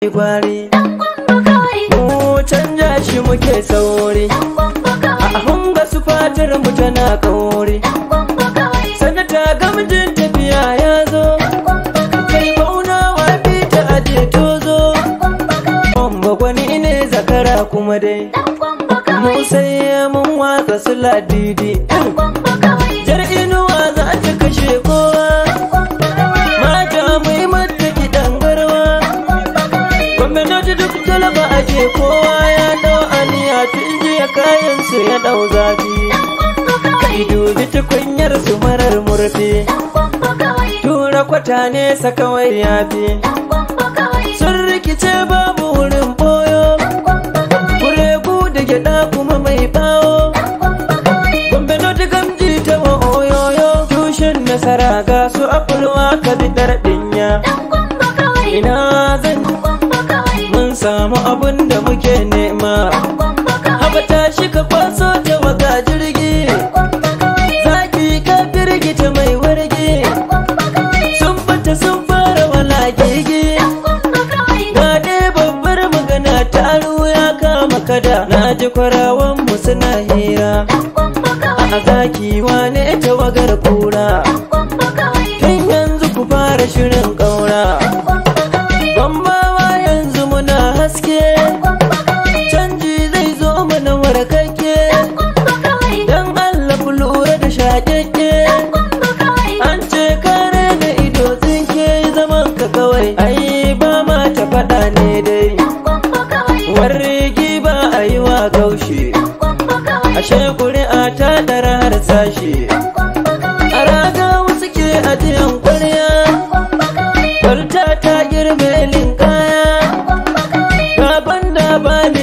gwari mu canja shi muke sauri a hunga su fatar mu tana kauri sanata gamjin tafiya ya zo kai bauna wa fita aje tozo Bamba gwani ne zakara kuma dai mu sai mun watsa su ladidi jar inuwa za ta kashe kowa mata mai mata kiɗan garwa gwamnati duk talaba ake kowa ya dau aniya tun jiya kayan su ya dau zafi kai dubi tukunyar su marar murfi tura kwata ne kawai yafi sun rikice babu wurin boyo kuregu da gyada kuma mai bawo gombe noti gamji ta wa oyoyo tushen nasara ga su afulwa ka bi dinya ina zan mun samu abin da muke nema haba tashi ka kwaso ta waga jirgi zaki ka firgita mai wargi sun bata sun fara wala gigi ga dai babbar magana taro ya kama kada na ji kwarawan mu suna hira a zaki wane tawagar kura tun yanzu ku fara shirin ƙaura bambawa yanzu muna haske canji zai zo mana warkakke don allah ku lura da shaƙaƙƙe an ce kare da ido tsinke zaman ka kawai ai ba ma ta faɗa ne dai warrigi ba a yi wa gaushe ashe ƙuri'a ta ɗara har sashe a raga wasu ke ajiyan ƙwarya kwarta ta girme linkaya gaban da ba